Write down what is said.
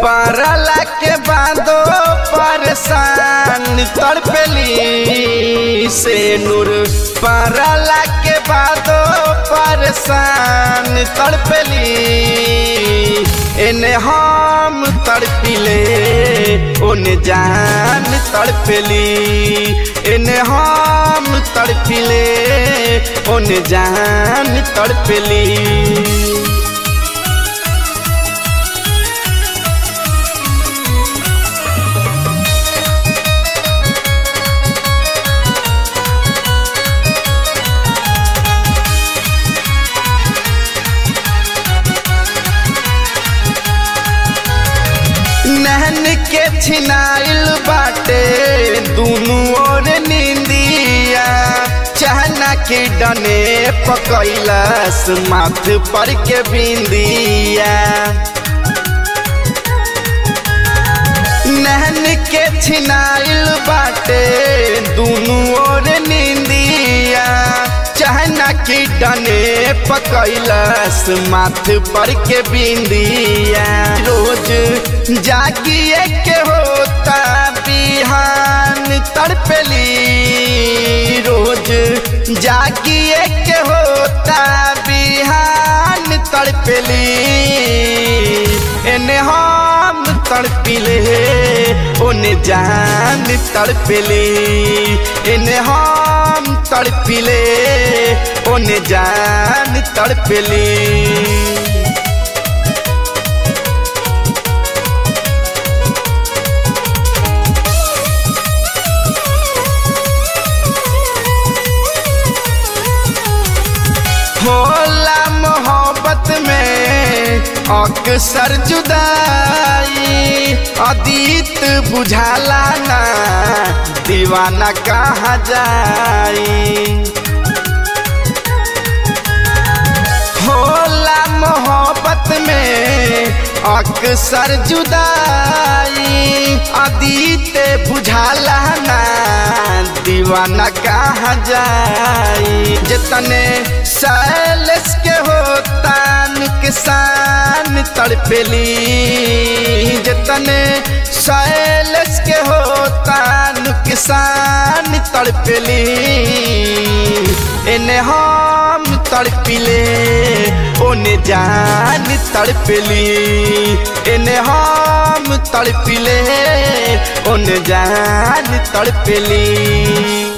परला के बादो परेशान तड़पेली से नूर परला के बादो परेशान तड़पेली एने हम तड़पिले ओने जान तड़पेली एने हम तड़पिले ओने जान तड़पेली नहन के छिनाइल बाटे दुनू ओर निंदिया चहना के डने पकैलस माथ पर के बिंदिया नहन के छिनाइल बाटे दुनू ओर निंदिया चहना की डने पकैलस माथ पर के बिंदिया रोज जागिए के होता बिहान तड़पेली रोज जागिए के होता बिहान तड़पेली एने हम तड़पिले ओने जान तड़पेली एने हम तड़पिले ओने जान तड़पेली होला मोहब्बत में अक्सर जुदाई अतीत बुझाला ना दीवाना कहाँ जाई होला मोहब्बत में अक्सर जुदाई अतीत बुझाला ना दीवाना कहाँ जाई जितने सैलस के होता नुकसान तड़पेली जितने सैलस के होता नुकसान तड़पेली एने हम तड़पिले ओने जान तड़पेली एने हम तड़पिले ओने जान तड़पेली